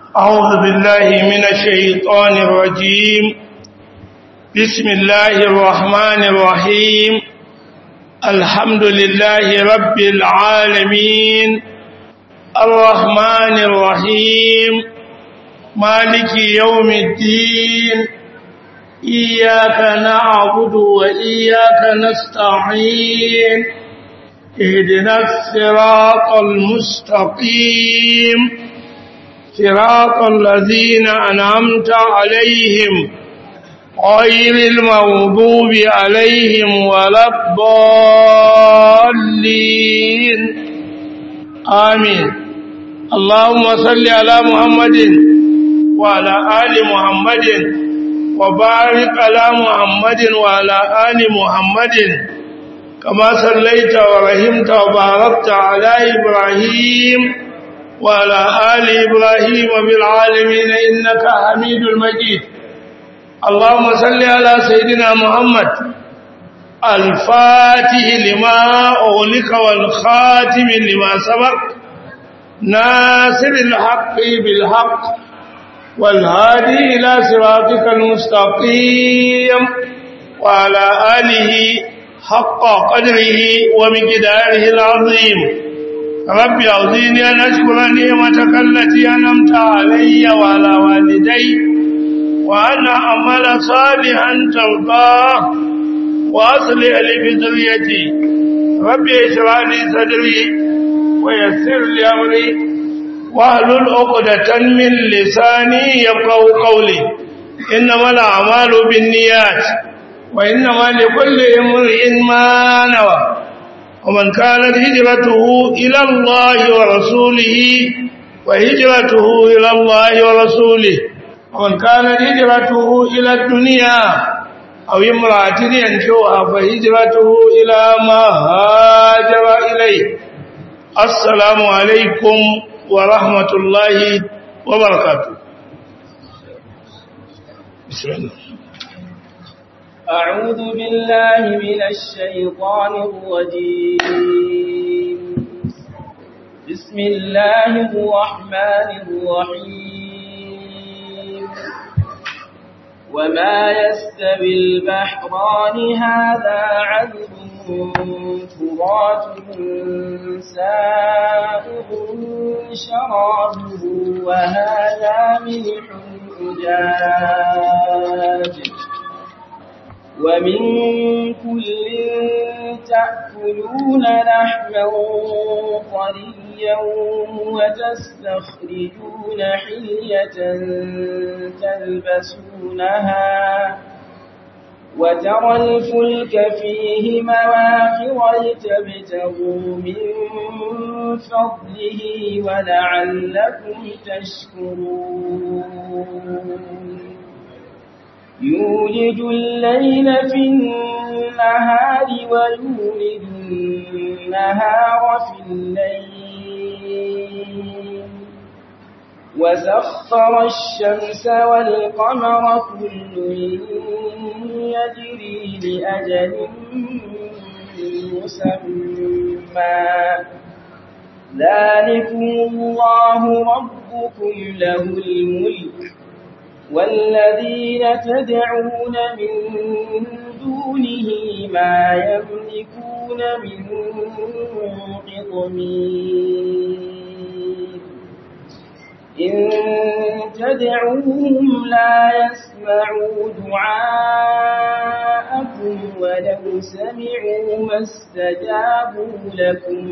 أعوذ بالله من الشيطان الرجيم بسم الله الرحمن الرحيم الحمد لله رب العالمين الرحمن الرحيم مالك يوم الدين إياك نعبد وإياك نستعين اهدنا الصراط المستقيم صراط الذين أنعمت عليهم غير المغضوب عليهم ولا الضالين آمين اللهم صل على محمد وعلى آل محمد وبارك على محمد وعلى آل محمد كما صليت ورحمت وباركت على إبراهيم وعلى آل إبراهيم بالعالمين إنك حميد المجيد اللهم صل على سيدنا محمد الفاتح لما أغلق والخاتم لما سبق ناصر الحق بالحق والهادي إلى صراطك المستقيم وعلى آله حق قدره ومقداره العظيم رب أعوذني أن أشكر نعمتك التي أنمت علي وعلى والدي وأن أعمل صالحا ترضاه وأصلح لي بذريتي رب اشرح لي صدري ويسر لي أمري واحلل عقدة من لساني يفقهوا قولي إنما الأعمال بالنيات وإنما لكل امرئ ما نوى ومن كانت هجرته إلى الله ورسوله وهجرته إلى الله ورسوله ومن كانت هجرته إلى الدنيا أو امرأة ينشوها فهجرته إلى ما هاجر إليه السلام عليكم ورحمة الله وبركاته بسم الله أعوذ بالله من الشيطان الرجيم بسم الله الرحمن الرحيم وما يستوي البحران هذا عذب فرات سائغ شرابه وهذا ملح أجاج ومن كل تأكلون لحما طريا وتستخرجون حلية تلبسونها وترى الفلك فيه مواخر لتبتغوا من فضله ولعلكم تشكرون يولج الليل في النهار ويولج النهار في الليل وسخر الشمس والقمر كل يجري لأجل مسمى ذلكم الله ربكم له الملك والذين تدعون من دونه ما يملكون من قطمير إن تدعوهم لا يسمعوا دعاءكم ولو سمعوا ما استجابوا لكم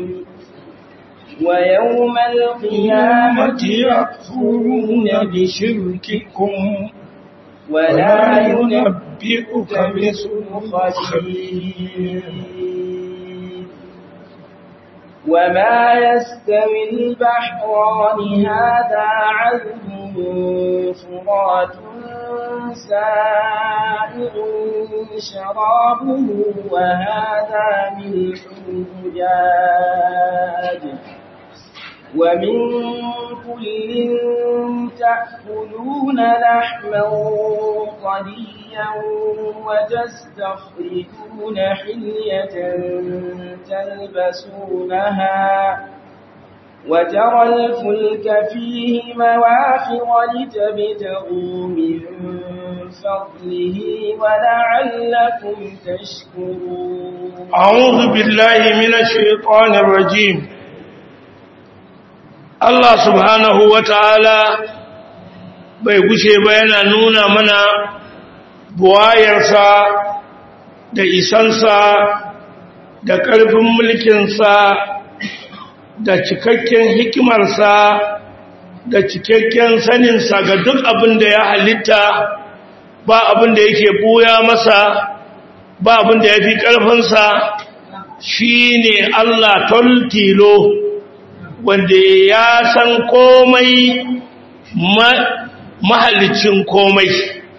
ويوم القيامة يكفرون بشرككم ولا ينبئك مثل خبير وما يستوي البحران هذا عذب فرات سائغ شرابه وهذا ملح أجاج ومن كل تأكلون لحما طريا وتستخرجون حلية تلبسونها وترى الفلك فيه مواخر لتبتغوا من فضله ولعلكم تشكرون أعوذ بالله من الشيطان الرجيم Allah subhanahu wa ta'ala bai gushe ba yana nuna mana buwayarsa da isansa da ƙarfin mulkinsa da cikakken hikimarsa da cikakken saninsa ga duk abin da ya halitta ba abin da yake buya masa ba abin da ya fi ƙarfinsa shi ne Allah toltilo wanda ya san komai mahalicin komai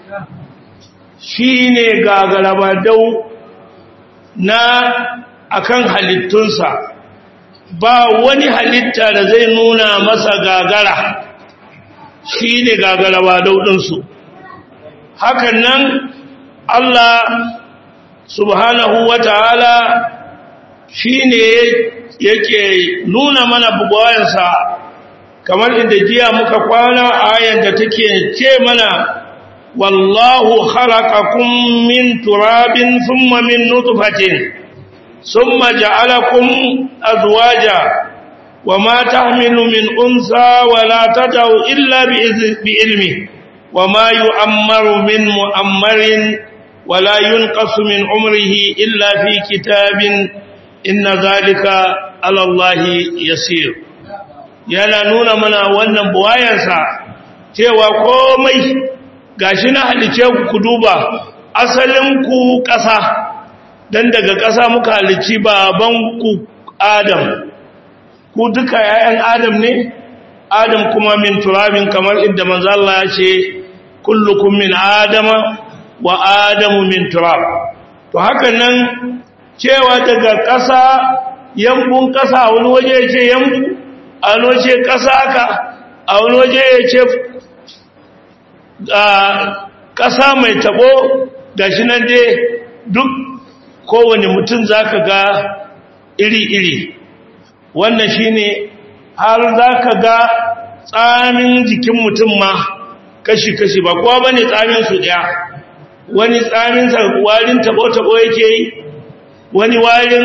shi ne gagarabadau na akan halittunsa ba wani halitta da zai nuna masa gagara shi ne gagarabadau ɗinsu hakan nan Allah subhanahu wa ta'ala shi ne yake nuna mana bugayensa kamar inda jiya muka kwana ayan da take ce mana wallahu khalaqakum min turabin thumma min nutfatin thumma ja'alakum azwaja wama tahmilu min unsa wala tadau illa bi ilmi wama yu'ammaru min mu'ammarin wala yunqasu min umrihi illa fi kitabin inna zalika ala Allah yasir yana nuna mana wannan buwayansa cewa komai gashi na halice ku ku duba asalin ku ƙasa dan daga ƙasa muka halici baban ku Adam ku duka yayan Adam ne Adam kuma min turabin kamar inda manzo Allah ya ce kullukum min adama wa adamu min turab to haka nan cewa daga ƙasa yambun ƙasa wani waje ya ce yambu a wani waje ƙasa ka a wani waje ya ce ƙasa mai taɓo da shi nan dai duk kowane mutum za ka ga iri-iri wannan shi ne har za ka ga tsamin jikin mutum ma kashi-kashi ba kowa ba ne tsaminsu ɗaya wani tsaminsa warin taɓo-taɓo yake yi wani warin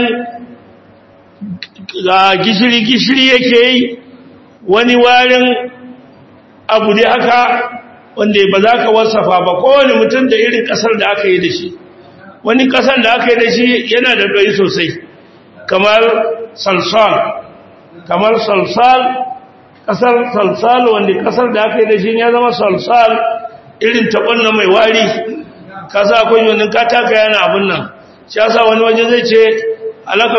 gishiri-gishiri yake yi wani warin abu da haka wanda ba za ka wasafa ba kowane mutum da irin kasar da aka yi da shi wani kasar da aka yi da shi yana da ɗoyi sosai kamar salsal kamar salsal kasar salsal wanda kasar da aka yi da shi ya zama salsal irin taɓon na mai wari kasa akwai wani kataka yana abin nan shi yasa wani waje zai ce alaka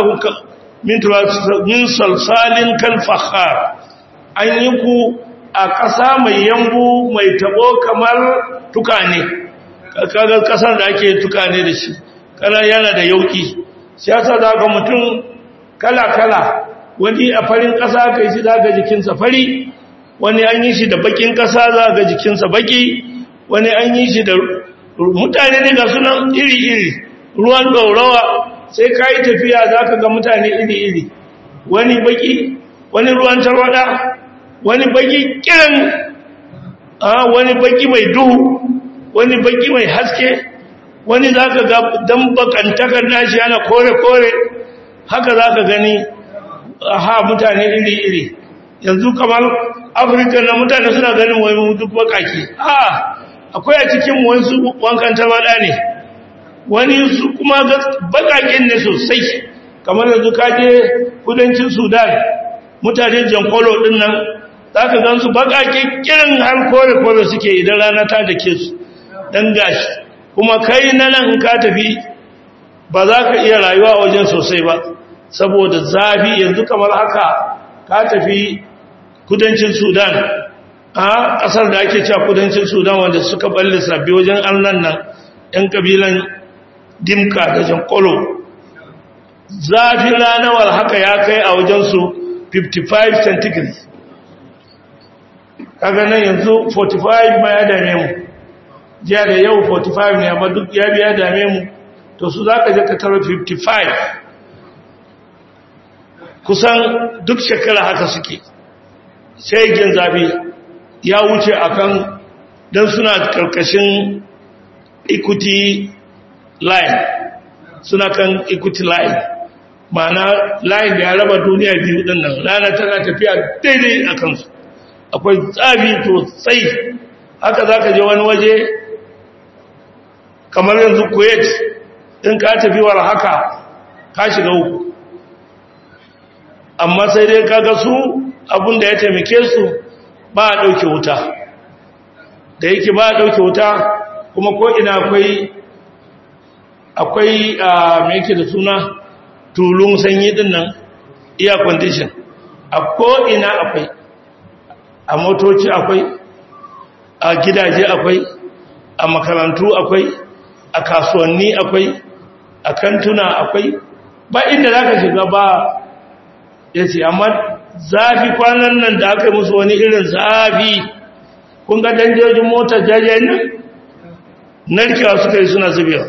min salsalin kalfahar an yi ku a ƙasa mai yambu mai tabo kamar tukane kaga ƙasar da ake tukane da shi kana yana da yauki shi yasa za ga mutum kala-kala wani a farin ƙasa ka yi shi za ga jikinsa fari wani an yi shi da bakin ƙasa za ga jikinsa baki wani an yi shi da mutane ne ga sunan iri-iri ruwan ɗaurawa sai ka yi tafiya za ka ga mutane iri-iri wani baki wani ruwan tarwada wani baki kiran wani baki mai duhu wani baki mai haske wani za ka ga don bakantakar nashi yana kore-kore haka za ka gani ha mutane iri-iri yanzu kamar afirka na mutane suna ganin wani duk bakaki a akwai a cikin wasu wankan tarwada ne wani su kuma bakakin ne sosai kamar yanzu kaje kudancin sudan mutane jankolo din nan za ka gan su bakakin kirin har kore-kore suke idan rana ta da ke su don gashi kuma kai na nan ka tafi ba za ka iya rayuwa a wajen sosai ba saboda zafi yanzu kamar haka ka tafi kudancin sudan a ƙasar da ake cewa kudancin sudan wanda suka balle sabbi wajen allan nan 'yan ƙabilan dimka da jankolo zafin ranawar haka ya kai a wajensu 55 centigrade kaga nan yanzu 45 ma ya dame mu jiya da yau 45 ne amma duk ya biya dame mu to su za ka je ka tara 55 kusan duk shekara haka suke shaigin zafi ya wuce akan don suna karkashin equity line suna kan equity line ma'ana line da ya raba duniya biyu din nan rana tana tafiya daidai a kansu akwai tsabi to tsayi haka za ka je wani waje kamar yanzu kuwait in ka tafi war haka ka shiga uku amma sai dai kaga su abinda ya taimake su ba a ɗauke wuta da yake ba a ɗauke wuta kuma ko ina akwai akwai a mai yake da suna tulun sanyi din nan air condition a ko ina akwai a motoci akwai a gidaje akwai a makarantu akwai a kasuwanni akwai a kantuna akwai ba inda za ka shiga ba ya ce amma zafi kwanan nan da aka yi musu wani irin zafi kun ga danjojin motar jajen nan narkewa suka yi suna zubewa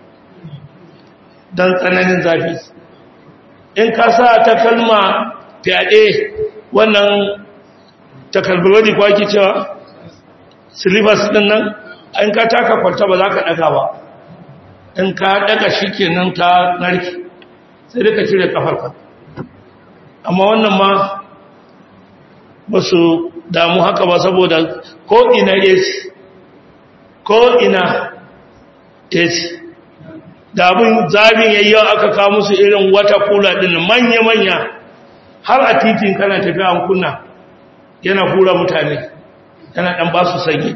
don tsananin zafi in ka sa takalma fyaɗe wannan takalbirodi kwaki cewa silibas ɗin nan in ka taka kwalta ba za ka ɗaga ba in ka ɗaga shi kenan ta narki sai dai ka cire kafarka amma wannan ma ba su damu haka ba saboda ko ina AC ko ina AC da abin zabin yayyawa aka kawo musu irin wata kula din manya-manya har a titin kana tafiya an kunna yana hura mutane yana dan ba su sanyi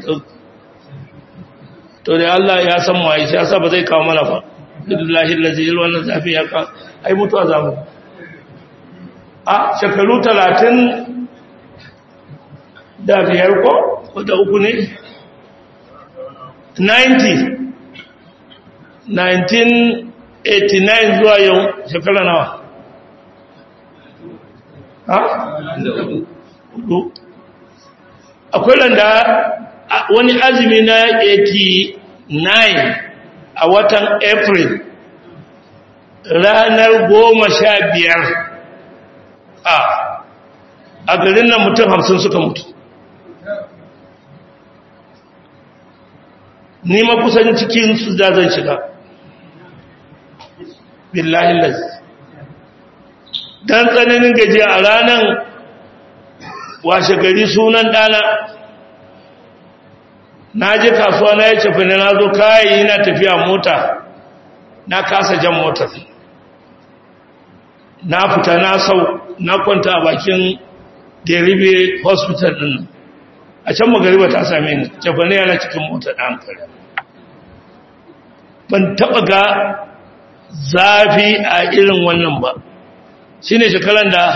to da Allah ya san waye shi yasa ba zai kawo mana ba billahi allazi yal wannan zafi ya ka ai mutuwa zamu a shekaru 30 da biyar ko ko da uku ne 90 1989 zuwa yau shekara nawa ha? akwai randa wani azumi na 89 a watan april ranar goma sha biyar a a garin nan mutum hamsin suka mutu ni ma kusan cikin su da zan shiga billahi lazi dan tsananin gajiya a ranar washe gari sunan dana na je kasuwa na ya cefi na zo kayayi na tafiya mota na kasa jan motar na fita na sau na kwanta a bakin deribe hospital din a can magariba ta same ni cefi na yana cikin motar da hankali ban taba ga zafi a irin wannan ba shi ne shekaran da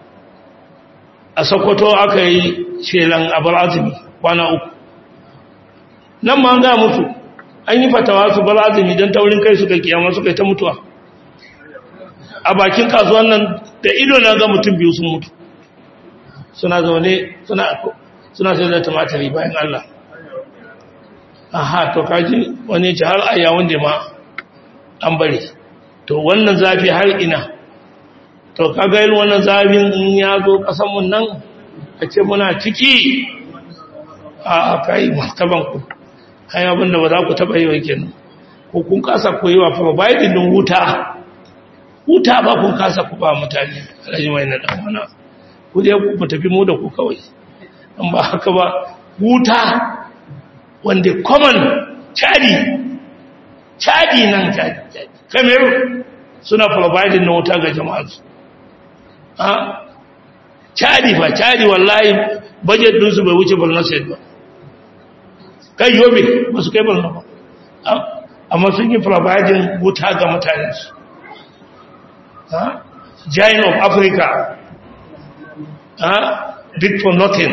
a sokoto aka yi shelan abar azumi kwana uku nan ma an ga mutu an yi fatawa su bar azumi don taurin kai suka kiyama suka yi ta mutuwa a bakin kasuwan nan da ido na ga mutum biyu sun mutu suna zaune suna sai da tumatari bayan Allah aha to kaji wani ci har aya wanda ma an bari to wannan zafi har ina to kaga yin wannan zafin in ya zo kasanmu nan a ce muna ciki a kai martabanku kai abinda ba za ku taba yi wa kenan ko kun kasa ku yi wa fa bayan din wuta wuta ba kun kasa ku ba mutane alhaji mai na dan wana ku je ku tafi mu da ku kawai an ba haka ba wuta wanda common chadi chadi nan chadi cameroon suna providing na wuta ga jama'arsu ha chadi fa chadi wallahi budget dinsu bai wuce borno state ba kai yobe ba su kai borno ba amma sun yi providing wuta ga mutanensu ha giant of africa ha big for nothing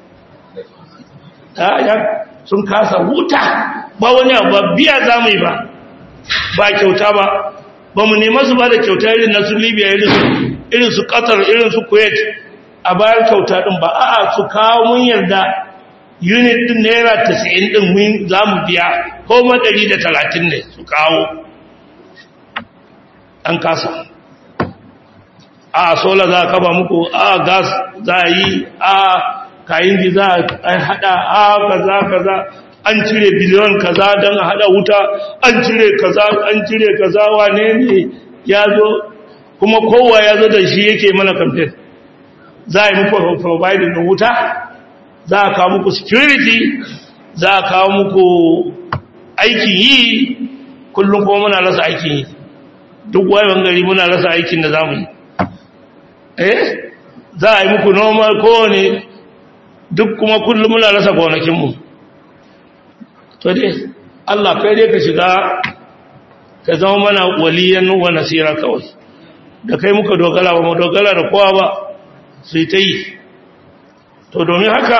ha ya sun kasa wuta ba wani abu ba biya za mu yi ba ba kyauta ba ba mu nema su ba da kyauta irin na su libya irin su qatar irin su kuwait a bayan kyauta din ba a'a su kawo mun yarda unit din naira 90 din mun za mu biya ko ma 130 ne su kawo an kasa a sola za a kafa muku a gas za a yi a kayan ji za a hada a kaza kaza an cire biliyon kaza don a hada wuta an cire kaza an cire kaza wane ne ya zo kuma kowa ya zo da shi yake mana kamfen za a yi muku providing da wuta za a kawo muku security za a kawo muku aikin yi kullum kuma muna rasa aikin yi duk wayan gari muna rasa aikin da za mu yi eh za a yi muku normal kowane duk kuma kullum muna rasa gonakinmu to dai Allah kai dai ka shiga ka zama mana waliyan wa nasira kawai da kai muka dogara ba mu dogara da kowa ba su yi ta yi to domin haka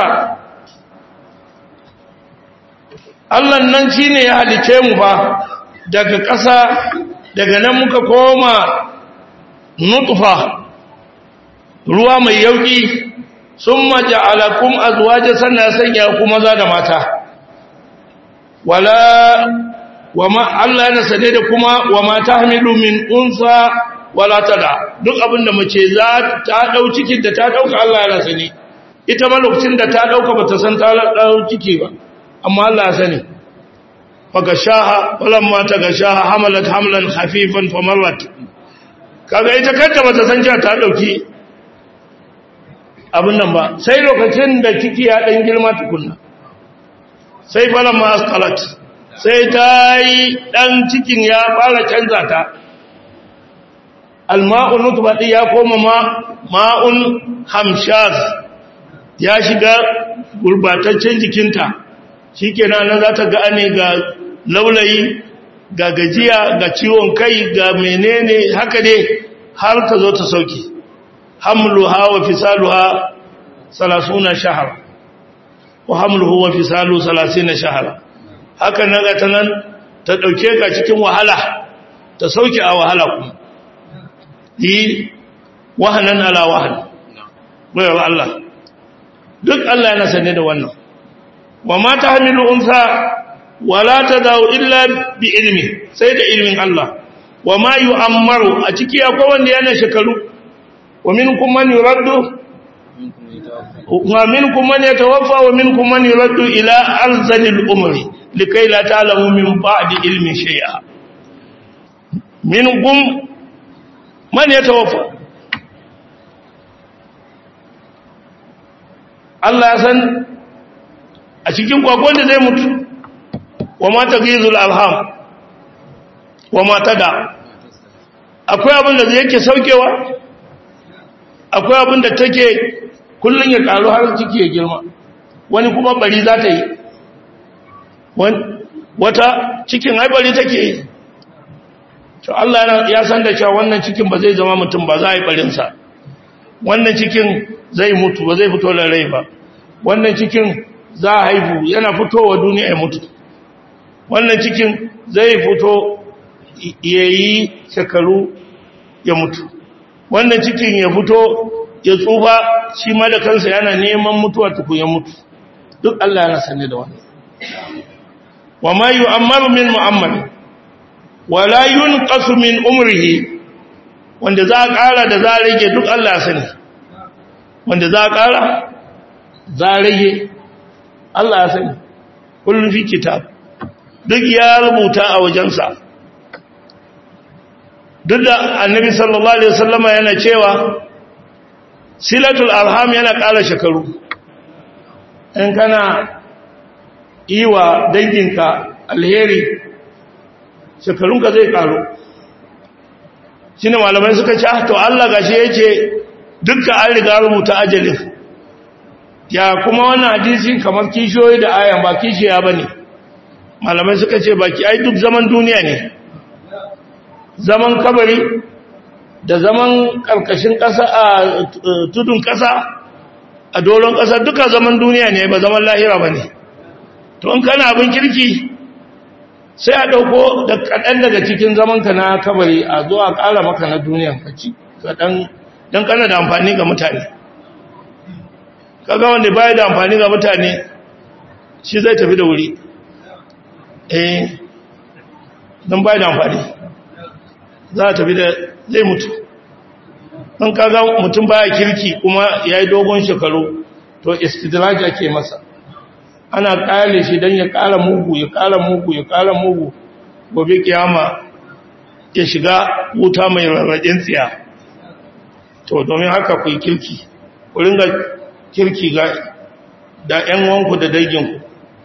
Allah nan shi ne ya halice mu ba daga ƙasa daga nan muka koma nutfa ruwa mai yauki sun maja alakun azuwaje sannan sanya ku maza da mata wala wa ma Allah yana sane da kuma wa mata hamilu min unsa wala tada duk abinda mace za ta dau cikin da ta dauka Allah yana sane ita ma lokacin da ta dauka bata san ta dau ciki ba amma Allah ya sani fagashaha walamma tagashaha hamalat hamlan khafifan famarrat kaga ita kanta bata san cewa ta dauki abin nan ba sai lokacin da ciki ya dan girma tukunna sai falamma asqalat sai ta yi dan cikin ya fara canza ta alma'u nutbati ya koma ma ma'un hamshaz ya shiga gurbataccen jikinta shikenan nan za ta ga ne ga laulayi ga gajiya ga ciwon kai ga menene haka ne har ta zo ta sauki hamluha wa fisaluha 30 shahar wa hamluhu wa fisalu 30 shahar haka nan ga ta nan ta dauke ka cikin wahala ta sauki a wahala kuma yi wahanan ala wahan bayar Allah duk Allah yana sane da wannan wa ma tahmilu unsa wala tadau illa bi ilmi sai da ilmin Allah wa ma yu'ammaru a ciki akwai wanda yana shekaru wa minkum man yuraddu wa minkum man yatawaffa wa minkum man yuraddu ila arzalil umri likai la ta'lamu min ba'di ilmi shay'a minkum man yatawaffa Allah ya san a cikin kwakwan da zai mutu wa mata gizul alham wa mata da akwai abin da yake saukewa akwai abin da take kullun ya karu har ciki ya girma wani kuma bari za ta yi wata cikin haibari take yi to Allah ya san da cewa wannan cikin ba zai zama mutum ba za a yi barinsa wannan cikin zai mutu ba zai fito da rai ba wannan cikin za a haifu yana fitowa duniya ya mutu wannan cikin zai fito ya yi shekaru ya mutu wannan cikin ya fito ya tsufa shi ma da kansa yana neman mutuwa tukun ya mutu duk Allah yana sanye da wannan wa ma yu'ammaru min mu'ammal wa la yunqasu min umrihi wanda za a ƙara da za a rage duk Allah ya sani wanda za a ƙara za a rage Allah ya sani kullum fi kitab duk ya rubuta a wajensa duk da annabi sallallahu alaihi wasallama yana cewa silatul arham yana ƙara shekaru in kana yi wa danginka alheri shekarunka zai ƙaru shi ne malamai suka ce to Allah gashi ya ce dukka an riga rubuta ajalin ya kuma wannan hadisi kamar kishiyoyi da ayan ba kishiya ba ne malamai suka ce baki ai duk zaman duniya ne zaman kabari da zaman karkashin ƙasa a tudun ƙasa a dolon ƙasa duka zaman duniya ne ba zaman lahira ba ne to in kana abin kirki sai a ɗauko da kaɗan daga cikin zamanka na kabari a zo a ƙara maka na duniyan kaci kaɗan don kana da amfani ga mutane kaga wanda baya da amfani ga mutane shi zai tafi da wuri eh don baya da amfani za a tafi da zai mutu an kaga mutum baya kirki kuma ya yi dogon shekaru to istidraj ake masa ana kale shi don ya kara mugu ya kara mugu ya kara mugu gobe kiyama ya shiga wuta mai rarraɗin tsiya to domin haka ku yi kirki ku ringa kirki ga da ‘yan wanku da danginku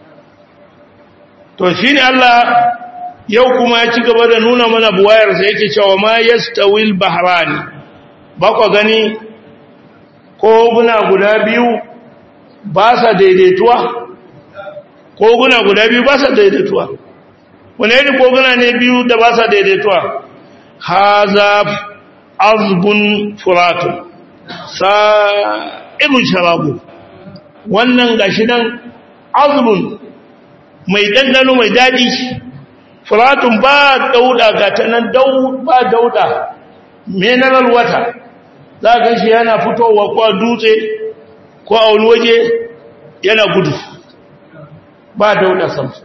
to shi ne Allah yau kuma ya ci gaba da nuna mana buwayarsa yake cewa ma yastawil bahrani ba ku gani koguna guda biyu ba sa daidaituwa koguna guda biyu ba sa daidaituwa wani irin koguna ne biyu da ba sa daidaituwa haza azbun furatun sa'ibun sharabu wannan gashi nan azbun mai ɗanɗano mai daɗi furatun ba dauda ga ta nan ba dauda mineral water za ka shi yana fitowa ko a dutse ko a wani waje yana gudu ba dauda samsu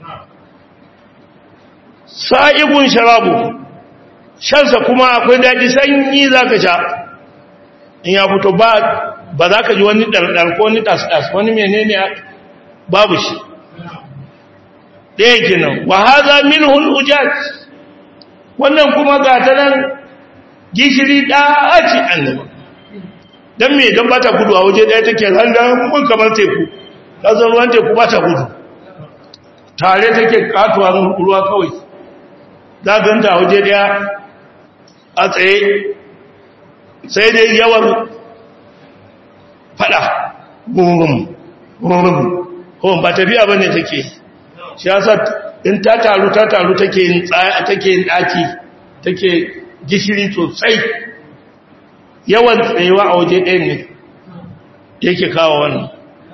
sa'igun sharabu shansa kuma akwai daji sanyi za ka sha in ya fito ba ba za ka ji wani ɗarɗar ko wani tas-tas wani menene babu shi ɗaya kenan wa haza minhul ujaj wannan kuma ga ta nan gishiri ɗaci annaba don me don ba ta gudu a waje ɗaya take randan kuma kamar teku ƙasar ruwan teku ba ta gudu tare take katuwa ruwa kawai za ganta a waje ɗaya a tsaye sai dai yawan fada gungun gungun ko ba tafiya ba ne take shi yasa in ta taru ta taru take yin take yin daki take gishiri sosai yawan tsayewa a waje ɗaya ne yake kawo wannan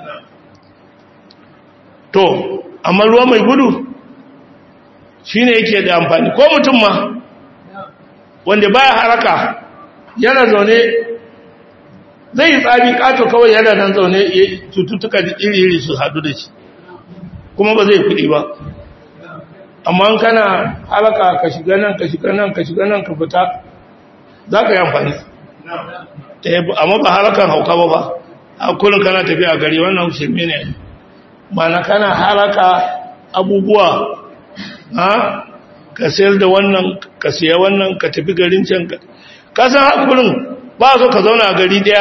to amma ruwa mai gudu shine yake da amfani ko mutum ma wanda baya haraka yana zaune zai yi tsami kato kawai yana nan zaune cututtuka iri-iri su hadu da shi kuma ba zai kudi ba amma kana halaka ka shiga nan ka shiga nan ka shiga nan ka fita za ka yi amfani amma ba halakan hauka ba ba a kullum kana tafiya gari wannan shirme ne mana kana halaka abubuwa ha ka sayar da wannan ka siya wannan ka tafi garin can ka san hakurin ba so ka zauna a gari daya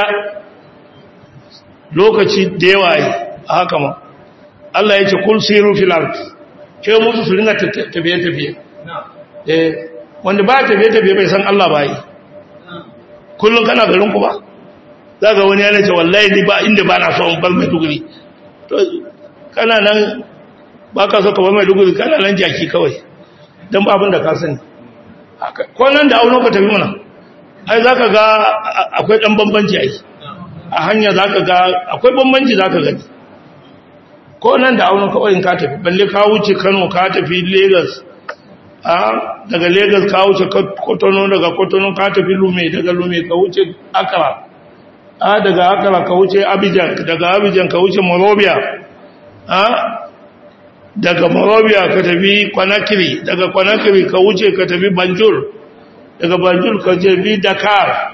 lokaci da yawa yi a haka ma Allah ya ce kul siru fil ard ke musu su ringa tafiye tafiye eh wanda ba tafiye tafiye bai san Allah ba yi kullun kana garin ku ba zaka wani yana ce wallahi ni ba inda ba na so in bar mai duguri to kana nan ba ka so ka bar mai duguri kana nan jaki kawai dan ba abin da ka sani ko nan da auno ka tafi mana ai zaka ga akwai dan bambanci ai a hanya zaka ga akwai bambanci zaka gani ko nan da auno kawai in ka tafi balle ka wuce Kano ka tafi Lagos a daga Lagos ka wuce Kotono daga Kotono ka tafi Lume daga Lume ka wuce Accra a daga Accra ka wuce Abidjan daga Abidjan ka wuce Monrovia a daga Monrovia ka tafi Conakry daga Conakry ka wuce ka tafi Banjul daga Banjul ka tafi Dakar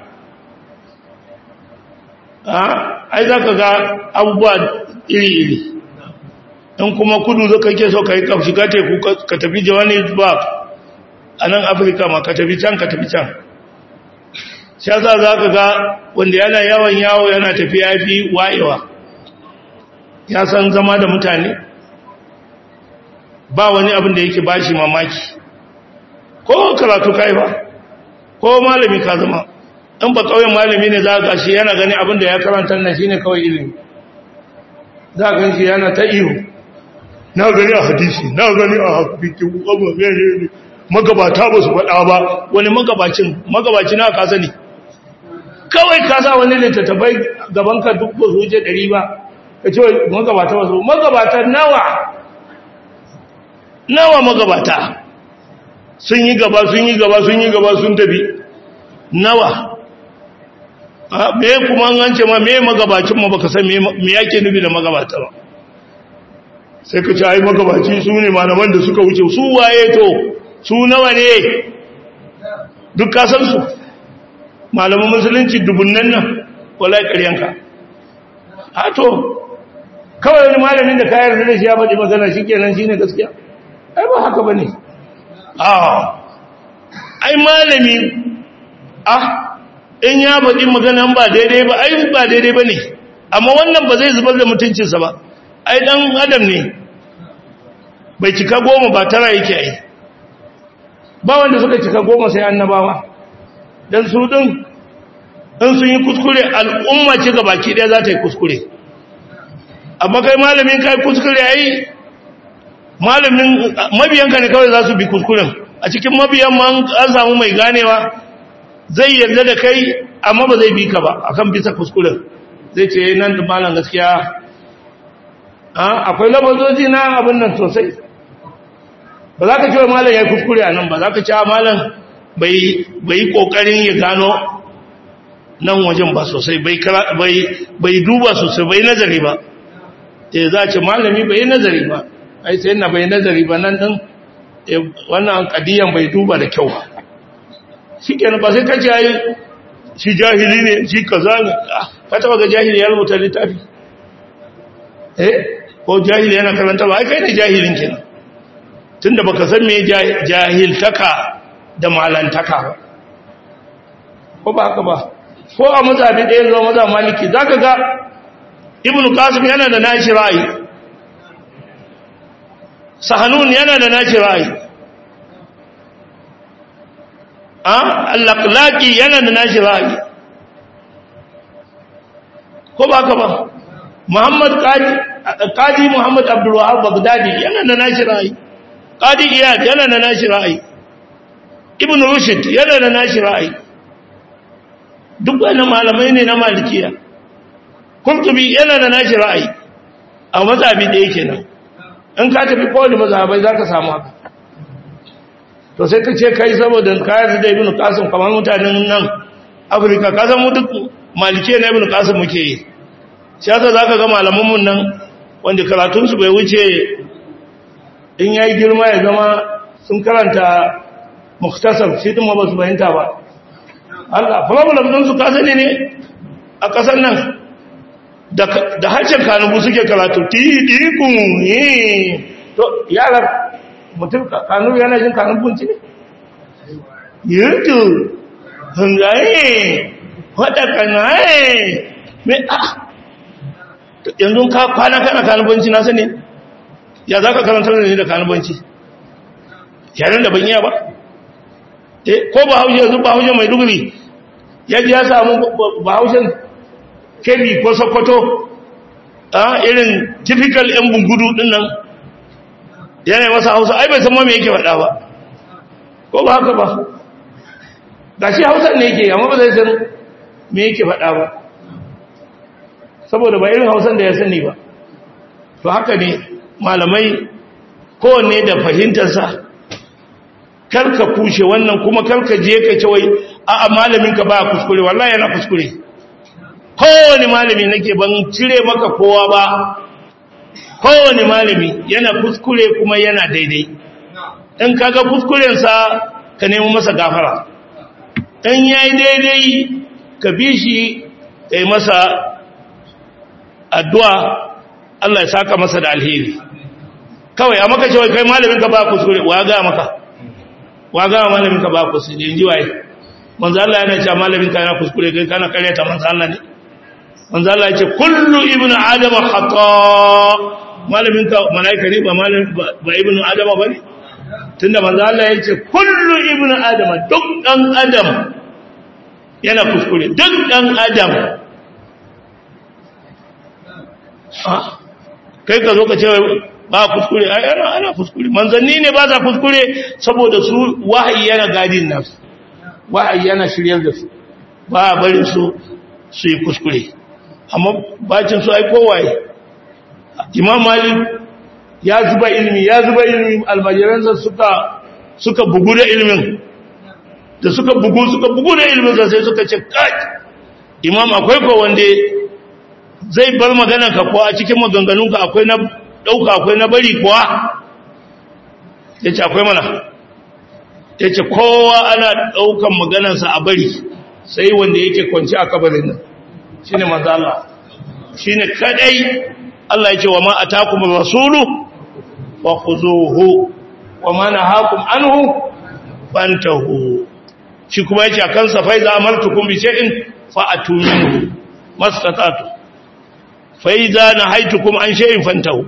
a ai zaka ga abubuwa iri-iri in kuma kudu zaka ke so ka yi ka shiga teku ka tafi Johannesburg a nan Afirka ma ka tafi can ka tafi can sha za za ka ga wanda yana yawan yawo yana tafiya fi wayewa ya san zama da mutane ba wani abin da yake ba shi mamaki ko karatu kai ba ko malami ka zama in ba kawai malami ne za ka shi yana gani abin da ya karanta na shi ne kawai ilimi za ka shi yana ta ihu na gani a hadisi na gani a hakikin abu ne magabata ba su faɗa ba wani magabacin magabaci na ka sani kawai ka sa wani littattafai gaban ka duk ba su wuce ɗari ba ka ce magabata ba su magabata nawa nawa magabata sun yi gaba sun yi gaba sun yi gaba sun tafi nawa me kuma an ce ma me magabacin ma baka san me yake nufi da magabata ba sai ka ce ai magabaci su ne malaman da suka wuce su waye to su nawa ne duk ka san su malaman musulunci dubunnan nan wallahi ƙaryanka a to kawai wani malamin da kayar da shi ya faɗi magana shi kenan shi ne gaskiya ai ba haka ba ne a ai malami ah in ya faɗi maganan ba daidai ba ai ba daidai ba ne amma wannan ba zai zubar da mutuncinsa ba ai ɗan adam ne bai cika goma ba tara yake ai ba wanda suka cika goma sai annabawa don su ɗin in sun yi kuskure al'umma ce ga baki ɗaya za ta yi kuskure amma kai malamin kai kuskure ai malamin mabiyanka ne kawai za su bi kuskuren a cikin mabiyan ma an samu mai ganewa zai yarda da kai amma ba zai bi ka ba akan bisa kuskuren zai ce nan da malam gaskiya akwai labazoji na abin nan sosai ba za ka ce wa malam ya kuskure a nan ba za ka ce malam bai yi kokarin ya gano nan wajen ba sosai bai duba sosai bai nazari ba e za ce malami bai nazari ba ai sai na bai nazari ba nan din wannan kadiyan bai duba da kyau shi kenan ba sai kace ai shi jahili ne shi kaza ne ka taba ga jahili ya rubuta littafi eh ko jahili yana karanta ba ai kai ne jahilin kenan tunda baka san me jahiltaka da malantaka ba ko ba haka ba ko a mazhabi ɗaya zuwa mazhab maliki zaka ga ibnu qasim yana da nashi ra'ayi sahanun yana da nashi ra'ayi a al-laqlaqi yana da nashi ra'ayi ko ba ka ba muhammad qadi qadi muhammad abdul wahhab baghdadi yana da nashi ra'ayi qadi iyad yana da nashi ra'ayi ibnu rushd yana da nashi ra'ayi duk wannan malamai ne na malikiya kurtubi yana da nashi ra'ayi a mazhabi da yake nan in ka tafi kowane mazhabai za ka samu haka to sai ka ce kai saboda kayan da ibn qasim kamar mutanen nan afirka ka san mu duk malike na ibn qasim muke yi shi yasa zaka ga malaman mun nan wanda karatun su bai wuce in yayi girma ya zama sun karanta muktasar shi din ma ba su bayanta ba Allah problem din su ka sani ne a kasar nan da harshen kanubu suke karatu tidikun yi to yaran mutum kanubu yana jin kanubunci ne yirtu hungaye wadda kanaye mai a yanzu ka kwana kana kanubunci na sani ya za ka karantar da ni da kanubunci yaren da ban iya ba ko ba haushe yanzu ba haushe mai duguri ya ji ya samu ba haushen kebi ko sokoto a irin typical yan bungudu din nan yana masa hausa ai bai san ma me yake faɗa ba ko ba haka ba ga shi hausa ne yake amma ba zai san me yake faɗa ba saboda ba irin hausan da ya sani ba to haka ne malamai kowanne da fahimtarsa karka kushe wannan kuma karka je ka ce wai a'a malaminka ba kuskure wallahi yana kuskure kowane malami nake ban cire maka kowa ba kowane malami yana kuskure kuma yana daidai in kaga kuskurensa ka nemi masa gafara in yayi daidai ka bi shi ka yi masa addu'a Allah ya saka masa da alheri kawai a maka cewa kai malamin ka ba kuskure wa ga maka wa ga malamin ka ba kuskure in ji waye manzo Allah yana cewa malamin ka yana kuskure kai kana karyata manzo Allah ne manzo Allah ya ce kullu ibnu adama khata malamin ka malaika ne ba malamin ba ibnu adama bane tunda manzo Allah ya ce kullu ibnu adama duk dan adam yana kuskure duk dan adam ah kai ka zo ka ce ba kuskure ai ana ana kuskure manzanni ne ba za kuskure saboda su wahayi yana gadin nafsu wahayi yana shiryar da su ba barin su su yi kuskure amma bacin su ai kowaye imam malik ya zuba ilimi ya zuba ilimi almajiransa suka suka bugu da ilimin da suka bugu suka bugu da ilimin sai suka ce kai imam akwai ko wanda zai bar magana ka ko a cikin maganganunka akwai na dauka akwai na bari kuwa yace akwai mana yace kowa ana daukan maganarsa a bari sai wanda yake kwanci a kabarin nan shine manzo Allah shine kadai Allah yake wa ma atakum rasulu wa khuzuhu wa ma nahakum anhu fantahu shi kuma yake akan sa fa iza amartukum bi shay'in fa atuminhu mastata'tu fa iza nahaitukum an shay'in fantahu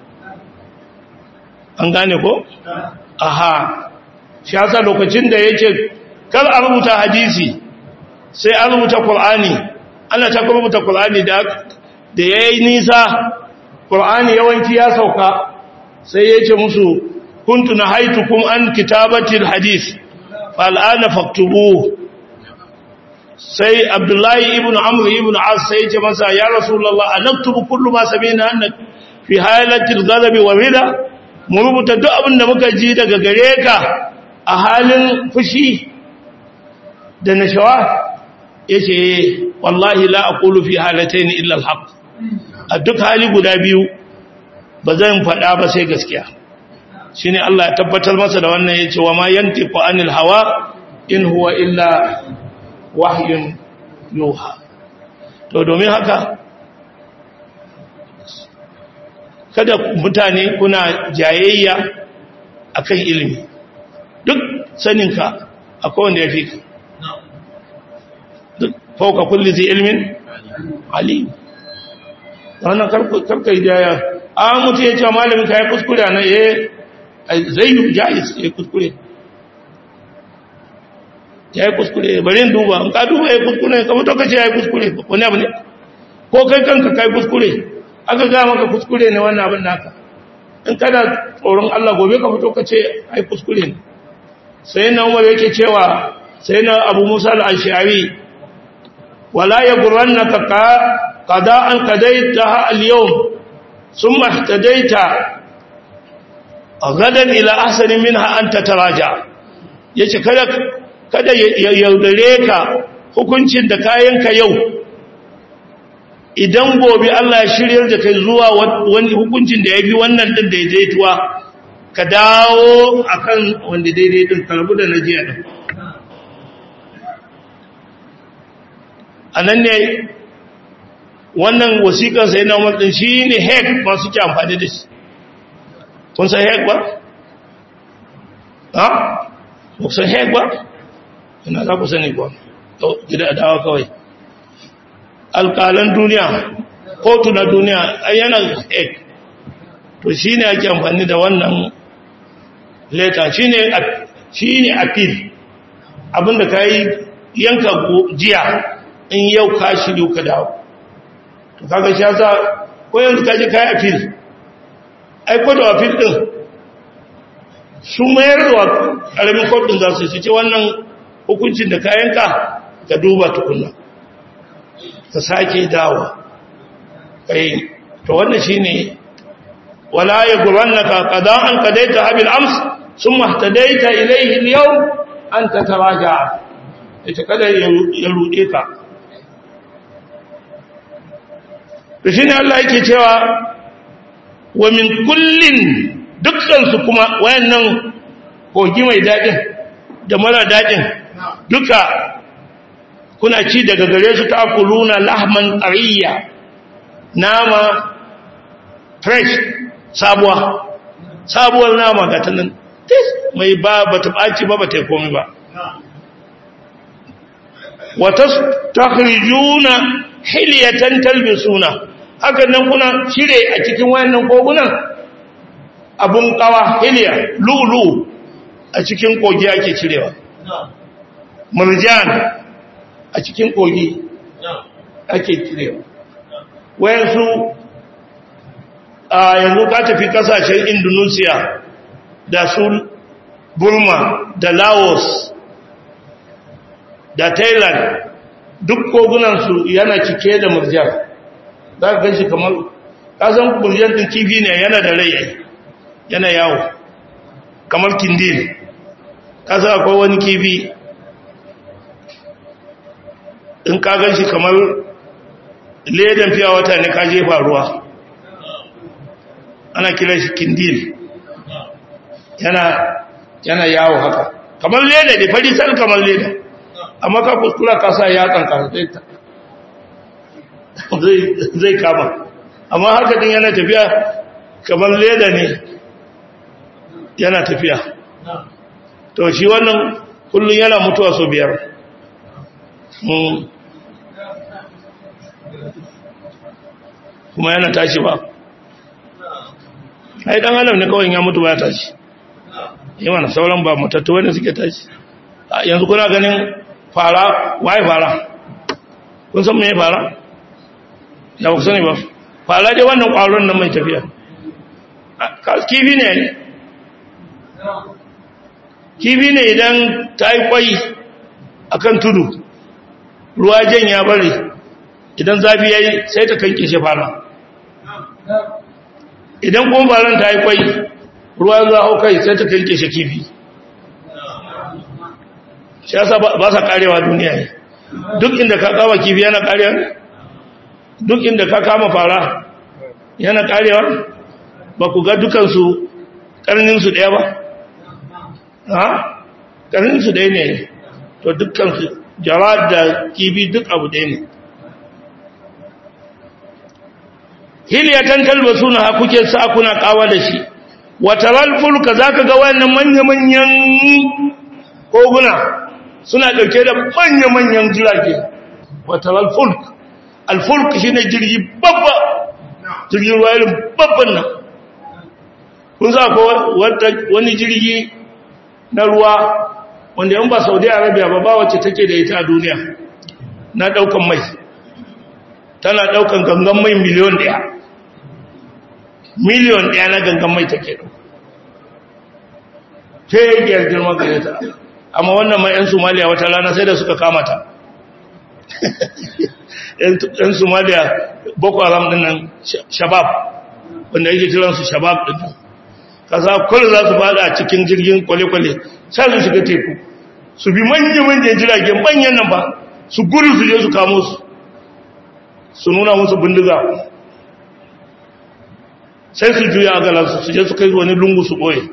an gane ko aha shi yasa lokacin da yake kar a rubuta hadisi sai an rubuta qur'ani ana ta rubuta qur'ani da da yayi nisa qur'ani yawanci ya sauka sai yace musu kuntu nahaitukum an kitabati alhadith fal'ana faktubu sai abdullahi ibn amr ibn as sai yace masa ya rasulullah anaktubu kullu ma sabina annak fi halatil ghadabi wa rida mu rubuta duk abin da muka ji daga gare ka a halin fushi da nashawa yace wallahi la aqulu fi halatayn illa alhaq a duk hali guda biyu ba zan faɗa ba sai gaskiya shine Allah ya tabbatar masa da wannan yace wa ma yantiqu anil hawa in huwa illa wahyun yuha to domin haka kada mutane kuna jayayya akan ilimi duk saninka akwai wanda ya fi ka duk fauka kulli zai ilmin alim wannan karka yi jaya a mutu ya ce malamin ka ya kuskure na ya zai yi jayis ya kuskure ya yi kuskure bari yin duba in ka duba ya kuskure ka mutu ka ce ya yi kuskure wani abu ne ko kai kanka ka yi kuskure aka ga maka kuskure ne wannan abin naka in kana tsoron Allah gobe ka fito ka ce ai kuskure ne sai na Umar yake cewa sai na Abu Musa al-Ash'ari wala yaghrannaka ka qada'an qadaitaha al-yawm thumma ihtadaita gadan ila ahsani minha an tataraja yace kada kada ya yaudare ka hukuncin da kayanka yau idan gobe Allah ya shiryar da kai zuwa wani hukuncin da ya fi wannan din daidaituwa ka dawo akan wanda daidai din karbu da najiya din anan ne wannan wasiƙar sai na umar din shine hek masu ke amfani da shi kun san hek ba ha ku san hek ba ina za ku sani ba gida dawa kawai alƙalan duniya kotu na duniya yana ek to shi ne ake amfani da wannan leta shi ne appeal abinda ka yi yanka jiya in yau ka shirya ka dawo to kaga shi yasa ko yanzu ka je ka yi appeal aiko da appeal din sun mayar da ƙaramin kotun za su ce wannan hukuncin da ka yanka ka duba tukunna ta sake dawo kai to wannan shine wala yaghrannaka qada'an qadaita habil ams thumma ihtadaita ilayhi al-yawm an tataraja ita kada ya rude ka to shine Allah yake cewa wa min kullin dukkan su kuma wayannan kogi mai dadin da mara dadin duka kuna ci daga gare su ta kuluna lahman tsariya nama fresh sabuwa sabuwar nama ga ta nan mai ba ba ta ɓaci ba ba ta yi komi ba wata takhrijuna hiliyatan talbisuna hakan nan kuna cire a cikin wayannan kogunan abun kawa hiliya lulu a cikin kogi ake cirewa murjan a cikin kogi ake cirewa wayansu a yanzu ka tafi kasashen indonesia da su burma da laos da thailand duk kogunansu yana cike da murjan za ka ganshi kamar kasan murjan ɗin kifi ne yana da rai yana yawo kamar kindil kasa akwai wani kifi in ka gan shi kamar ledan fiya wata ne ka jefa ruwa ana kira shi kindil yana yana yawo haka kamar leda da fari sal kamar leda amma ka kuskura ka sa yatsan ka zai zai kama amma haka din yana tafiya kamar leda ne yana tafiya to shi wannan kullum yana mutuwa so biyar kuma yana tashi ba ai dan adam ne kawai ya mutu ba ya tashi yi mana sauran ba mutattu wanda suke tashi yanzu kuna ganin fara waye fara kun san me fara ya ba ku sani ba fara dai wannan kwaron nan mai tafiya kifi ne kifi ne idan ta yi kwai a kan tudu ruwa jan ya bari idan zafi ya yi sai ta kanke shi fara idan kuma faran ta yi kwai ruwa za hau kai sai ta kanke shi kifi shi yasa ba sa karewa duniya ne duk inda ka kama kifi yana karewa duk inda ka kama fara yana karewa ba ku ga dukansu karninsu ɗaya ba ha karninsu ɗaya ne to dukansu jara da kifi duk abu ɗaya ne hiliyatan talbasu na kuke sa kuna kawa da shi wataral fulka za ka ga wannan manya-manyan koguna suna ɗauke da manya-manyan jirage wataral fulk alfulk shi ne jirgi babba jirgin ruwa irin babban nan kun za ko wani jirgi na ruwa wanda yan ba saudi arabia ba ba wacce take da ita a duniya na daukan mai tana daukan gangan mai miliyon daya miliyon daya na gangan mai take dauka tegiyar girma gare ta amma wannan mai yan somaliya wata rana sai da suka kamata yan somaliya boko haram din nan shabab wanda yake kiransu shabab din nan kasa kullum za su fada a cikin jirgin kwale-kwale sai su shiga teku su bi manya-manyan jiragen manyan nan ba su gudu su je su kamo su su nuna musu bindiga sai su juya a galansu su je su kai wani lungu su ɓoye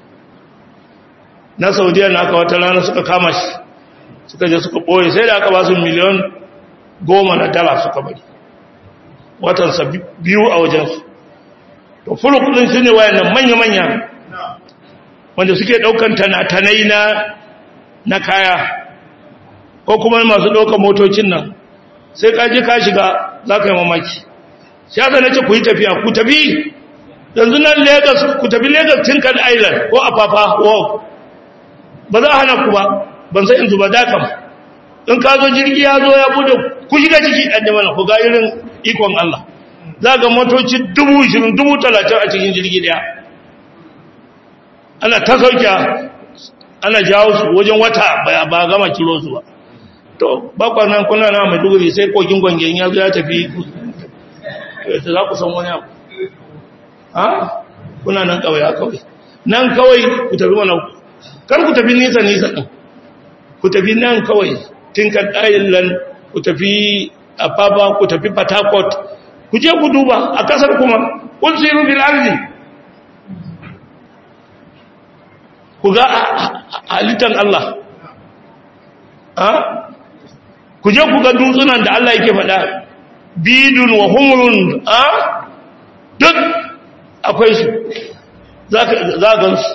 na saudiya na aka wata rana suka kama shi suka je suka ɓoye sai da aka ba su miliyan goma na dala suka bari watansa biyu a wajensu to fuluk din su ne wayannan manya-manya wanda suke daukan tanatanai na na kaya ko kuma masu daukan motocin nan sai ka je ka shiga za ka yi mamaki sai aka nace ku yi tafiya ku tafi yanzu nan lagos ku tafi lagos tinkan island ko afafa walk ba za a hana ku ba ban sai yanzu ba dakam in ka zo jirgi ya zo ya bude ku shiga ciki ɗan jama'a ku ga irin ikon Allah za ga motoci dubu ishirin dubu talatin a cikin jirgi daya ana ta sauke ana jawo su wajen wata ba gama kilo su ba to bakwa nan kuna na mai duguri sai kogin gwangen ya zo ya tafi ta za ku san wani abu ha kuna nan kawai a kawai nan kawai ku tafi mana kar ku tafi nisa nisa ɗin ku tafi nan kawai tinkan island ku tafi apapa ku tafi port harcourt ku je ku duba a kasar kuma kun siru bil ardi ku ga halittar Allah ha ku je ku ga dutsunan da Allah yake faɗa bidun wa humrun ha duk akwai su za ga su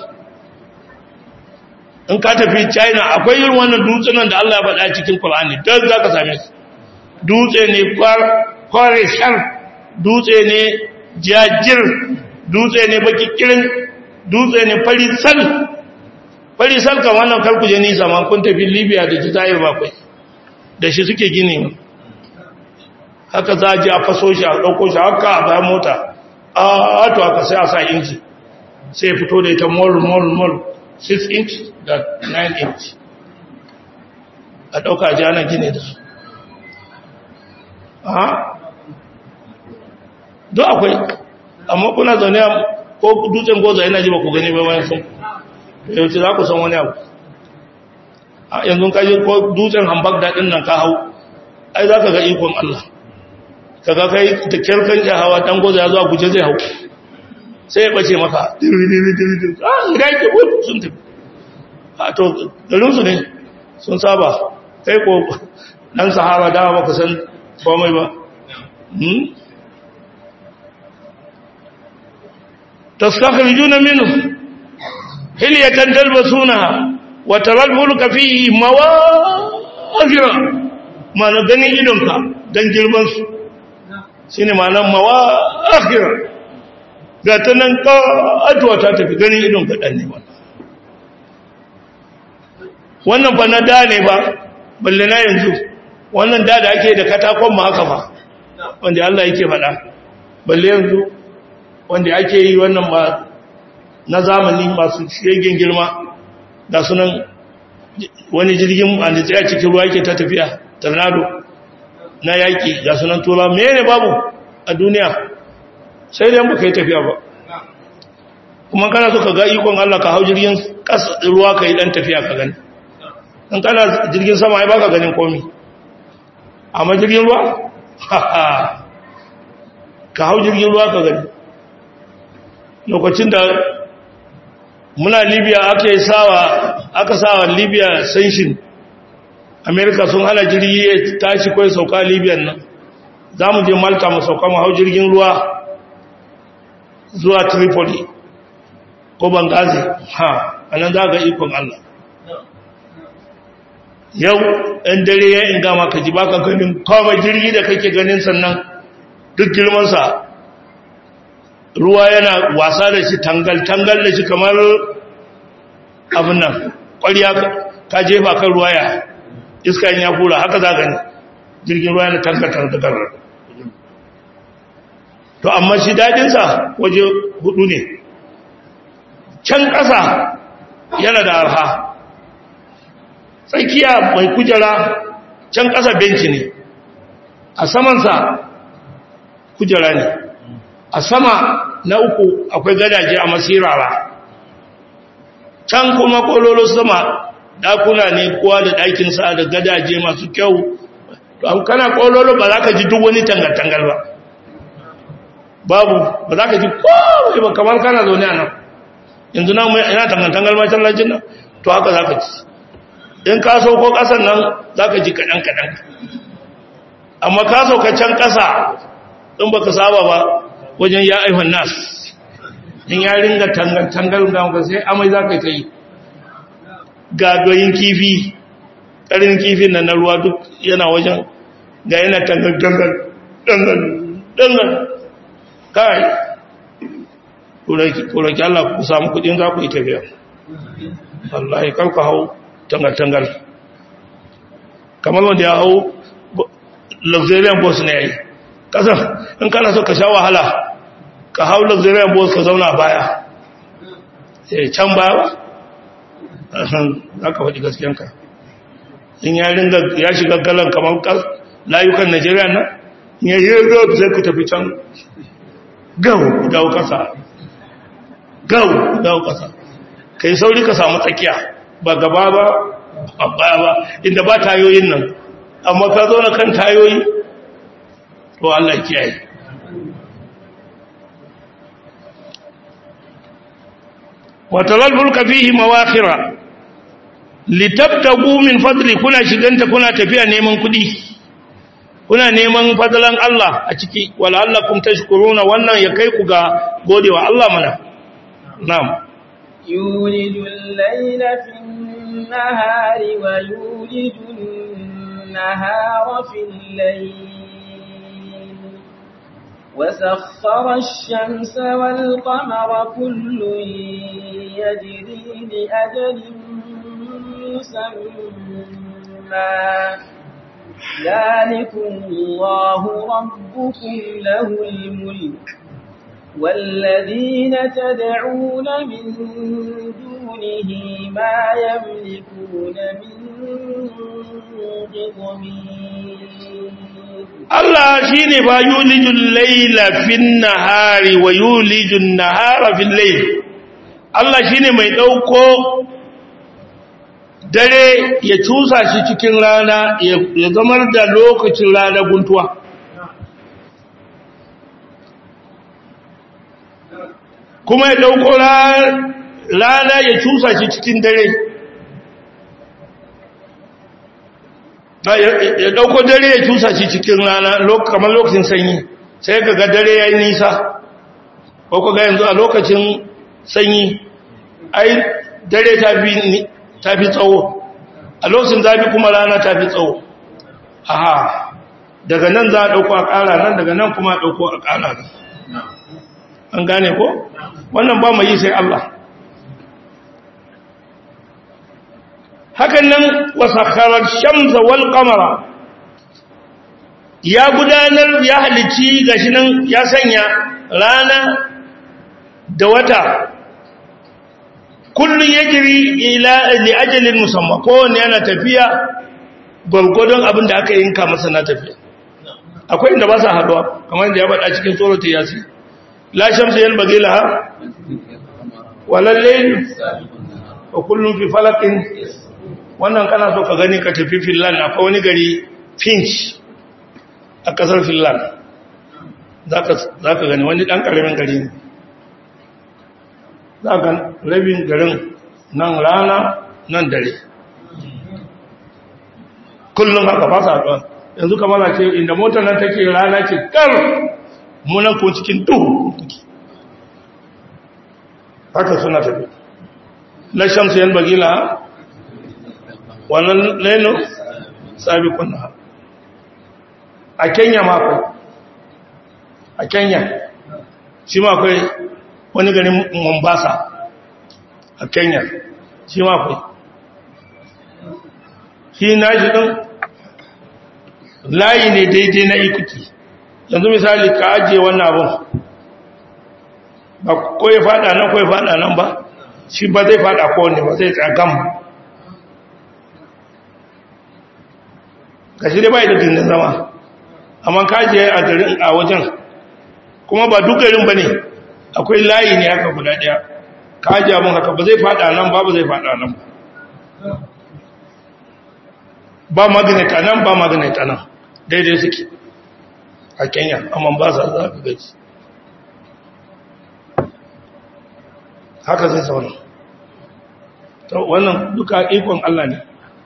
in ka tafi china akwai yin wannan dutsunan da Allah ya faɗa cikin Qur'ani duk za ka same su dutse ne kware shar dutse ne jajir dutse ne bakikirin dutse ne farisal farisal kan wannan karkuje nisa ma kun tafi libya da jizayir bakwai da shi suke gini haka za a ji a faso shi a ɗauko shi haka a bayan mota a to aka sai a sa inci sai fito da ita mol mol mol 6 inch da 9 inch a ɗauka ji ana gini da su don akwai amma kuna zaune ko dutsen goza yana ji ba ku gani bayan sun yawanci za ku san wani abu a yanzu kaji ko dutsen hambak daɗin nan ka hau ai za ka ga ikon Allah ka ga kai da kyarkan ya hawa ɗan goza ya zuwa guje zai hau sai ya ɓace maka diri-diri-diri ah idan ke wuce sun tafi a to garinsu ne sun saba kai ko dan sahaba da ba ka san komai ba hmm tastakhrijuna minhu hilyatan talbasunaha wa taral fulka fihi mawazira mana ganin idonka dan girman su shine ma'anar mawazira ga ta nan ƙatuwa ta tafi ganin idon kaɗan ne ba wannan ba na da ne ba balle na yanzu wannan da da ake da katakon ma haka ba wanda Allah yake faɗa balle yanzu wanda ake yi wannan ba na zamani masu shegen girma da sunan wani jirgin a a cikin ruwa yake ta tafiya tornado na yaƙi ga sunan tura mene babu a duniya sai dai baka yi tafiya ba kuma kana so ka ga ikon Allah ka hau jirgin ruwa ka yi dan tafiya ka gani in kana jirgin sama ai baka ganin komi amma jirgin ruwa ka hau jirgin ruwa ka gani lokacin da muna libya aka yi sawa aka sawa libya sanshin amerika sun hana jirgi ya tashi kawai sauka libyan nan za mu je malta mu sauka mu hau jirgin ruwa zuwa tripoli ko bangazi ha anan za ga ikon allah yau ɗan dare ya inga maka ji baka ganin kawai jirgi da kake ganin sannan duk girmansa ruwa yana wasa da shi tangal-tangal da shi kamar abin nan ƙwariya ka jefa kan ruwa ya iska ya fura haka za gani jirgin ruwa yana tangal-tangal to amma shi daɗinsa waje hudu ne can ƙasa yana da arha tsakiya mai kujera can ƙasa benci ne a samansa kujera ne a sama na uku akwai gadaje a masirara can kuma kololo sama dakuna ne kowa da ɗakinsa da gadaje masu kyau to kana kololo ba za ka ji duk wani tangal-tangal ba babu ba za ka ji kowai ba kamar kana zaune a nan yanzu na ina tangal-tangal masallacin nan to haka za ka ji in ka sauko ƙasan nan za ka ji kaɗan-kaɗan amma ka sauka can ƙasa in ba ka saba ba wajen ya aihon nas in ya ringa tangal da maka sai amai za ka yi ga doyin kifi ƙarin kifin nan na ruwa duk yana wajen ga yana tangal-tangal dangal kai ƙoraki Allah ku samu kudin za ku yi tafiya wallahi karku hau tangal-tangal kamar wanda ya hau luxurian bus ne ya yi ƙasar in kana so ka sha wahala ka hau luxurian bus ka zauna baya sai can baya ba za ka faɗi gaskiyanka in ya ringa ya shiga galan kamar layukan najeriya nan in ya yi road sai ku tafi can gau dawo ƙasa gau dawo ƙasa ka yi sauri ka samu tsakiya ba gaba ba a baya ba inda ba tayoyin nan amma ka zo na kan tayoyi to Allah kiyaye watalal fulka fihi mawakhira litabtagu min fadli kuna shiganta kuna tafiya neman kudi kuna neman fadlan Allah a ciki wala'allakum tashkuruna wannan ya kai ku ga godewa Allah mana na'am يولج الليل في النهار ويولج النهار في الليل وسخر الشمس والقمر كل يجري لأجل مسمى ذلكم الله ربكم له الملك والذين تدعون من دونه ما يملكون من قطمير Allah shi ne ba yulijin laila fin nahari wa yulijin nahara fin lail Allah shi ne mai ɗauko dare ya cusa shi cikin rana ya zamar da lokacin rana guntuwa kuma ya ɗauko rana ya cusa shi cikin dare ya dauko dare ya cusa shi cikin rana kamar lokacin sanyi sai ka ga dare ya yi nisa ko ku ga yanzu a lokacin sanyi ai dare ta fi tsawo a lokacin zafi kuma rana ta fi tsawo aha daga nan za a ɗauko a ƙara nan daga nan kuma a ɗauko a ƙara nan an gane ko wannan ba mai yi sai Allah hakan nan wasakharar shamsa wal qamara ya gudanar ya halici gashi nan ya sanya rana da wata kullun yajri ila li ajalin musamma kowanne yana tafiya gwargwadon abin da aka yinka masa na tafiya akwai inda ba sa haduwa kamar da ya bada cikin suratul yasin la shamsu yanbaghi laha wala layl wa kullun fi falakin wannan kana so ka gani ka tafi Finland akwai wani gari Finch a kasar Finland zaka zaka gani wani dan karamin gari ne zaka rabin garin nan rana nan dare kullum haka ba sa haɗuwa yanzu kamar a ce inda motar nan take rana ce kar munan ko cikin duhu haka suna tafi na shamsu yan bagila wannan leno sabi kunna a kenya mako a kenya shi ma akwai wani garin mombasa a kenya shi ma akwai shi na shi ɗin layi ne daidai na ikuti yanzu misali ka ajiye wannan abin ba ko ya fada nan ko ya fada nan ba shi ba zai fada kowane ba zai tsagam ga shi dai ba da dindin zama amma ka ajiye a garin a wajen kuma ba duk garin ba ne akwai layi ne haka guda ɗaya ka ajiye abin haka ba zai fada nan ba ba zai fada nan ba ba magnet a nan ba magnet a nan daidai suke a kenya amma ba sa za ka gaji haka zai zaune wannan duka ikon Allah ne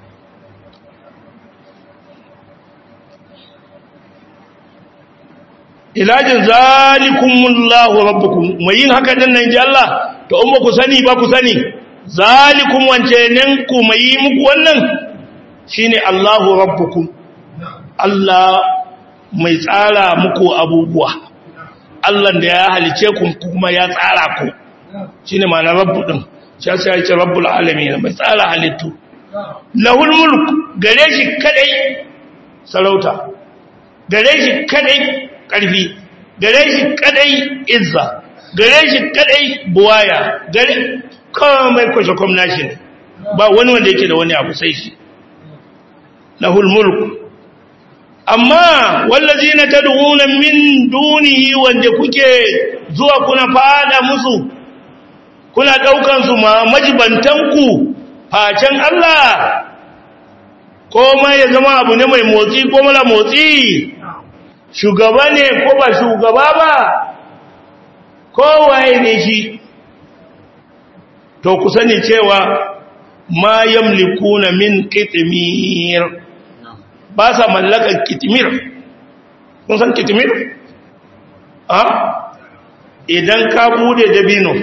ilajin zalikumullahu rabbukum mai yin haka din nan ji Allah to in ba ku sani ba ku sani zalikum wance ku mai yi muku wannan shine Allahu rabbukum Allah mai tsara muku abubuwa Allah da ya halice ku kuma ya tsara ku shine ma'anar rabbu din sai sai ya ce rabbul alamin mai tsara halittu lahul mulk gare shi kadai sarauta gare shi kadai karfi gare shi kadai izza gare shi kadai buwaya gare komai kwashe kwamnashi ne ba wani wanda yake da wani abu sai shi lahul mulk amma wallazina tad'una min dunihi wanda kuke zuwa kuna fada musu kuna daukan su ma majibantanku facen Allah ko ma ya zama abu ne mai motsi ko mara motsi shugaba ne ko ba shugaba ba kowaye ne shi to ku sani cewa ma yamlikuna min qitmir ba sa mallakan kitmir kun san kitmir a idan ka bude dabino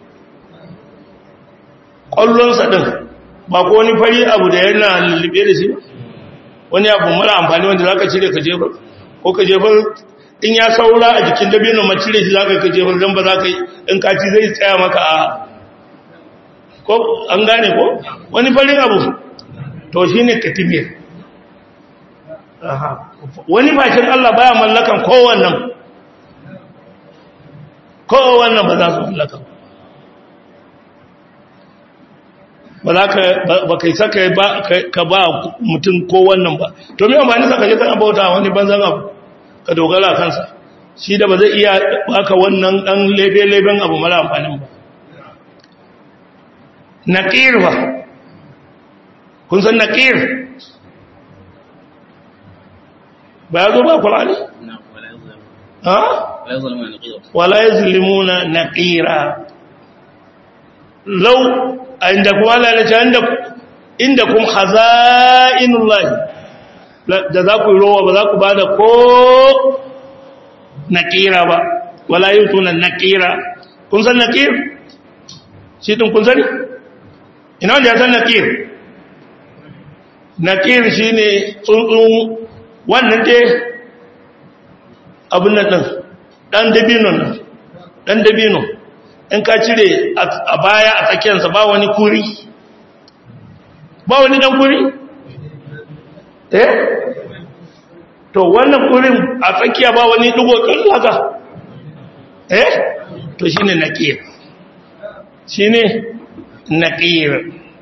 ƙwallonsa ɗin ba ko wani fari abu da yana lullube da shi wani abu mara amfani wanda za ka cire ka jefar ko ka jefar in ya saura a jikin dabino ma cire shi za ka jefar don ba za ka yi in kaci zai tsaya maka a ko an gane ko wani farin abu to shi ne katimir wani bakin Allah baya mallakan kowannan kowannan ba za su mallakan ba za ka kai saka ka ba mutum kowannan ba to mai amfani saka je kana bauta wani banzan abu ka dogara kansa shi da ba zai iya baka wannan dan lebe-leben abu mara amfanin ba naƙir ba kun san naƙir ba ya zo ba ƙulani? ha? wala ya zulimuna naƙira lau a inda kuma lalace inda kuma haza'inun lahi da za ku yi rowa ba za ku ba da ko naƙira ba wala yi tunan naƙira kun san naƙir? shi ɗin kun sani? ina wanda ya san naƙir? naƙir shi ne tsuntsun wannan dai abin nan ɗin ɗan dabino nan ɗan dabino in ka cire a baya a tsakiyarsa ba wani kuri ba wani ɗan kuri? eh? to wannan kurin a tsakiya ba wani ɗigo haka eh? to shi ne naƙir shi ne naƙir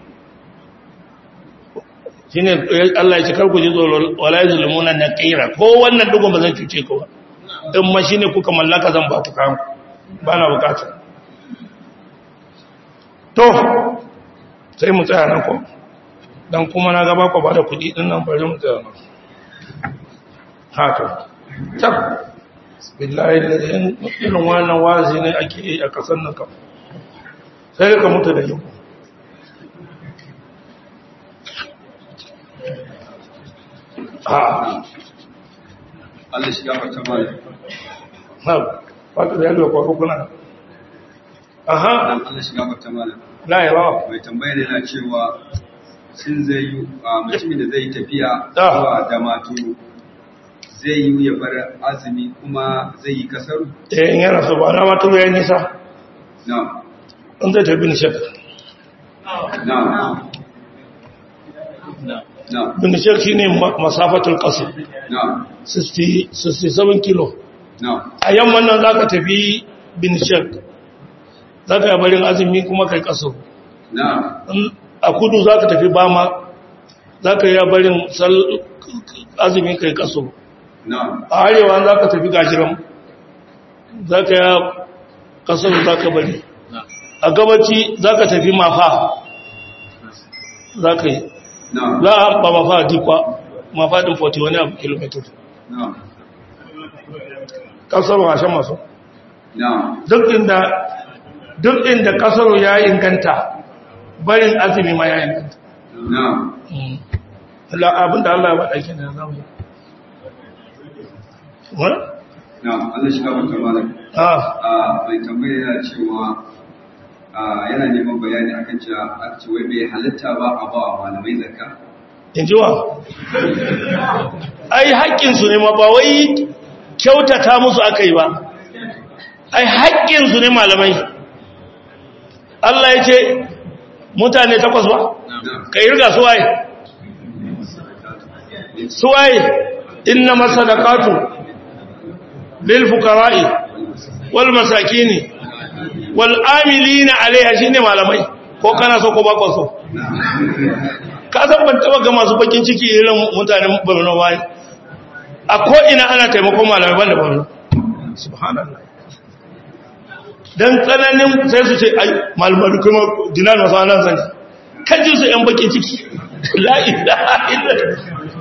shi ne Allah ya ce karku ji tsoro wala yi zulmuna naƙira ko wannan ɗigon ba zan cuce ka ba in ma shi ne kuka mallaka zan ba ku kayan ba na bukata to sai mu tsaya nan ko dan kuma na gaba ku ba da kuɗi ɗin nan bari mu tsaya nan haka tab billahi da irin wannan wazi ne ake yi a kasar nan kam sai ka mutu da yau ha Allah shi gafarta mana ha wata da yadda kwa kuna aha dan Allah shi gafarta mana la yawa mai tambaya ne na cewa shin zai yi a mutumin da zai tafiya Ah. zuwa damaturu zai yi ya bar azumi kuma zai yi kasaru eh in yana so ba na mata ya nisa na in zai tafi ni shek na na bin shek shine ma- masafatul qasr na 60 67 kilo na a yamman nan zaka tafi bin shek zaka yi barin azumi kuma kai kaso na In a kudu zaka tafi bama zaka yi barin sal- azumi kai kaso na a arewa zaka tafi gajiran zaka yi kaso zaka bari a gabaci zaka tafi mafa zaka yi na za a ba mafa dikwa mafa din 40 wani abu kilometer na kasar washen masu na duk inda duk inda kasar ya inganta barin azumi ma ya inganta na Allah abinda Allah ya faɗa ke da zamu yi wani? na Allah shi gafarta mana ah a mai tambaya yana cewa a yana neman bayani akan cewa a ce wai bai halitta ba a ba wa malamai zakka in ji wa ai haƙƙinsu ne ma ba wai kyautata musu aka yi ba ai haƙƙinsu ne malamai Allah ya ce mutane takwas ba na ka irga suwaye suwaye inna masadaqatu lil fuqara'i wal masakini wal amilina alaiha shine malamai ko kana so ko ba ko so ka san ban taba ga masu bakin ciki irin mutanen Borno wai a ko ina ana taimakon malamai banda Borno subhanallah dan tsananin sai su ce ai malamai kuma dinar masu anan zan kaji su yan bakin ciki la ilaha illallah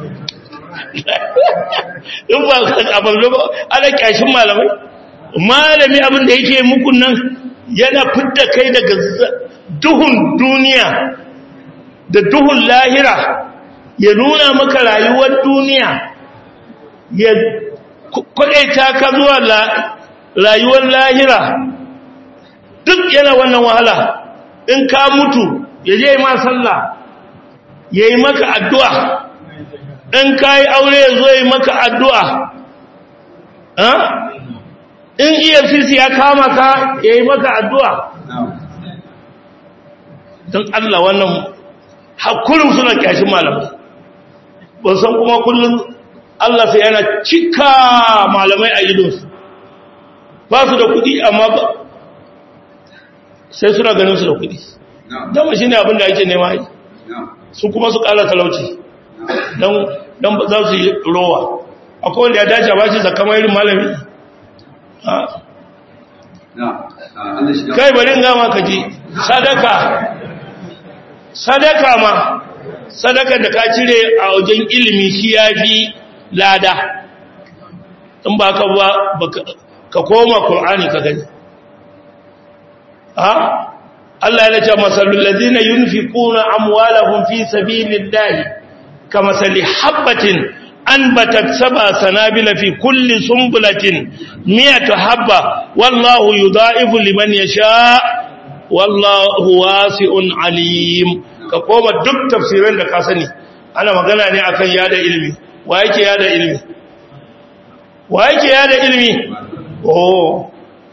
in ba a Borno ba ana kyashin malamai malami abin da yake muku nan yana fidda kai daga duhun duniya da duhun lahira ya nuna maka rayuwar duniya ya kwaɗaita ka zuwa rayuwar lahira duk yana wannan wahala in ka mutu ya je ma sallah ya yi maka addu'a in ka yi aure ya zo yi maka addu'a in efcc ya kama ka ya yi maka addu'a don allah wannan hakurin suna kyashin malamai ba san kuma kullum Allah sai yana cika malamai a idonsu ba su da kudi amma ba sai suna ganin su da kudi dama shi ne abin da ake nema yi su kuma su kala talauci don za su yi rowa akwai wanda ya dace ba shi zaka irin malami kai bari gama ka ji sadaka sadaka ma sadaka da ka cire a wajen ilimi shi ya fi lada in ba ka ba ka koma ƙul'ani ka gani ha Allah ya ce masalul ladina yunfiquna amwalahum fi sabilillahi kamathali habatin anbatat sab'a sanabila fi kulli sunbulatin mi'atu habba wallahu yudha'ifu liman yasha wallahu wasi'un alim ka koma duk tafsirin da ka sani ana magana ne akan yada ilimi wa yake yada ilimi wa yake yada ilimi oh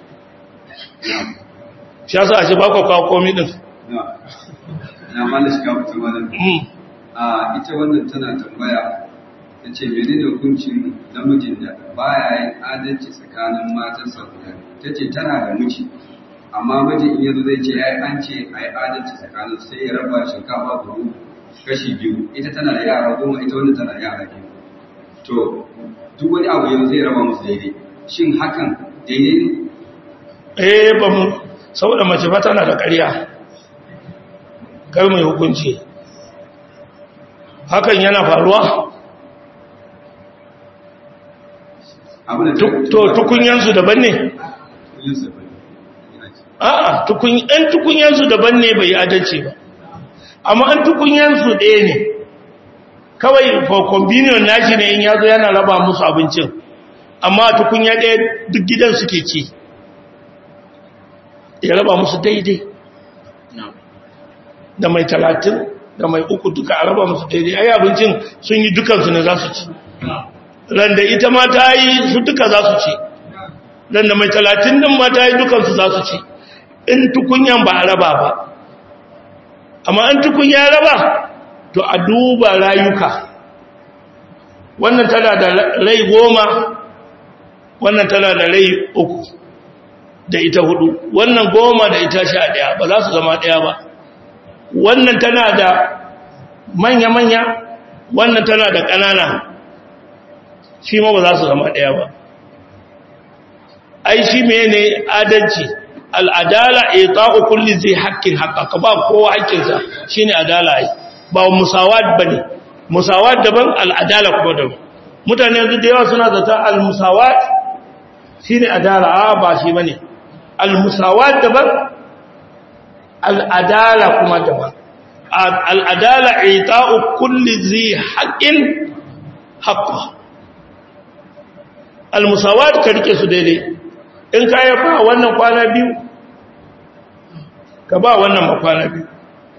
shi yasa ashe ba ku kawo komai din na na mala shi ka fita malam Mm. a ita wannan tana tambaya ta ce menene hukuncin namijin da baya yin adalci tsakanin matansa guda ta ce tana da miji amma mijin in yanzu zai ce ya an ce a yi adalci tsakanin sai ya raba shinkafa buhu kashi biyu ita tana da yara goma ita wanda tana da yara biyu to duk wani abu yanzu zai raba musu daidai shin hakan daidai ne eh ba mu saboda mace fa tana da ƙarya kar mai hukunci hakan yana faruwa abu da Tuk- to tukunyansu daban ne Yusuf, ina ce. a'a tukun ɗan tukunyansu daban ne bai yi adalci ba amma an tukunyansu ɗaya ne kawai for convenience nashi ne in yazo yana raba musu abincin amma tukunya ɗaya duk gidan suke ci ya raba musu daidai da mai talatin da mai uku duka a raba musu daidai ai abincin sun yi dukansu ne za su ci randa ita ma ta yi su duka za su ci randa mai talatin din ma ta yi dukansu za su ci in tukunyan ba a raba ba amma an tukunya raba to a duba rayuka wannan tana da rai goma wannan tana da rai uku da ita hudu wannan goma da ita sha daya ba za su zama daya ba wannan tana da manya-manya wannan tana da ƙanana shi ma ba za su zama ɗaya ba ai shi mene adalci al'adala a ta'u kulli zai haƙƙin haƙƙa ka ba kowa haƙƙinsa shi ne adala ai ba musawad ba ne musawad daban al'adala kuma daban mutane yanzu da yawa suna zata al-musawad shi ne adala a ba shi ba ne al-musawad daban al'adala kuma daban al'adala a ta'u kulli zai haƙƙin haƙƙa almusawat ka rike su daidai in ka yi ba wannan kwana biyu ka ba wannan ma kwana biyu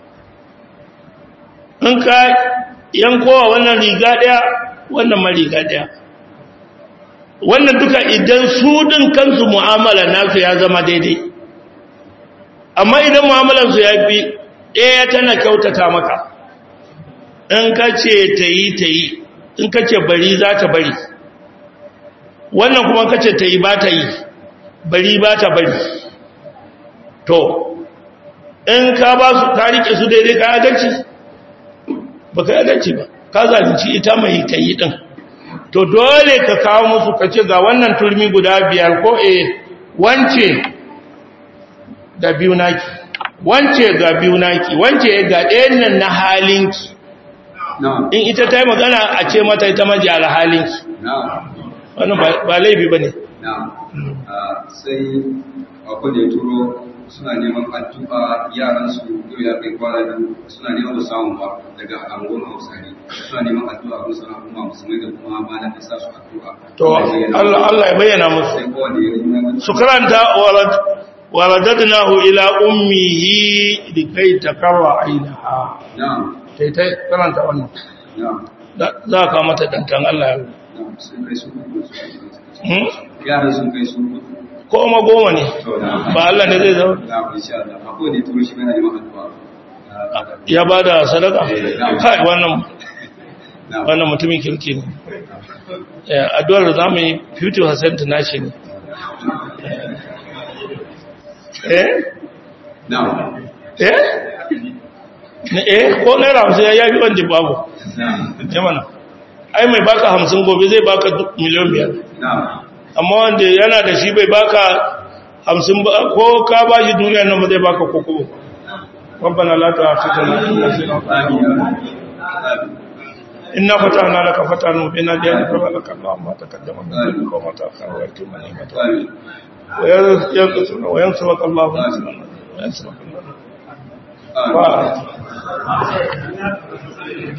in ka yankowa wannan riga daya wannan ma riga daya wannan duka idan su din kansu mu'amala nasu ya zama daidai amma idan mu'amalansu ya fi ɗaya tana kyautata maka in ka ce ta yi ta yi in ka ce bari za ta bari wannan kuma kace ta yi ba ta yi bari ba ta bari to in ka ba su ka rike su daidai ka adalci ba ka adalci ba ka zalunci ita mai ta yi ɗin to dole ka kawo musu ka ce ga wannan turmi guda biyar ko e wance da biyu naki wance ga biyu naki wance ga ɗayan nan na halinki na'am in ita ta yi magana a ce mata ita maji halinki na'am wannan ba laifi ba ne na'am Ah, sai akwai da ya turo suna neman addu'a yaran su yau ya kai kwana biyu suna neman ba samu ba daga angon hausari suna neman addu'a musu na kuma musulmai da kuma malam da sa su addu'a to Allah Allah ya bayyana musu sai kowane ya yi neman su karanta walad waladadnahu ila ummihi likai takarra ainaha na'am sai ta karanta wannan na'am Da- za ka mata dantan Allah ya na'am sun kai su hudu Hmm? yaran sun kai su hudu ko ma goma ne to na'am ba Allah ne zai zama na'am insha Allah akwai da ya turo shi yana neman addu'a Ah, ya ba da sadaka kai wannan na'am wannan mutumin kirki ne Eh, addu'ar da zamu yi 50% nashi ne eh na'am eh Ne- eh ko naira hamsin ya yafi wanda babu na'am ya mana ai mai baka hamsin gobe zai baka duk miliyan biyar na'am amma wanda yana da shi bai baka hamsin ba ko ka ba shi duniya nan ba zai baka koko ربنا لا تؤاخذنا إن نسينا أو أخطأنا. آمين آمين إنا فتحنا لك فتحا مبينا ليغفر لك الله ما تقدم من ذنبك وما تأخر ويتم نعمته آمين وينصرك وينصرك الله نصرا وينصرك الله آمين وآخر.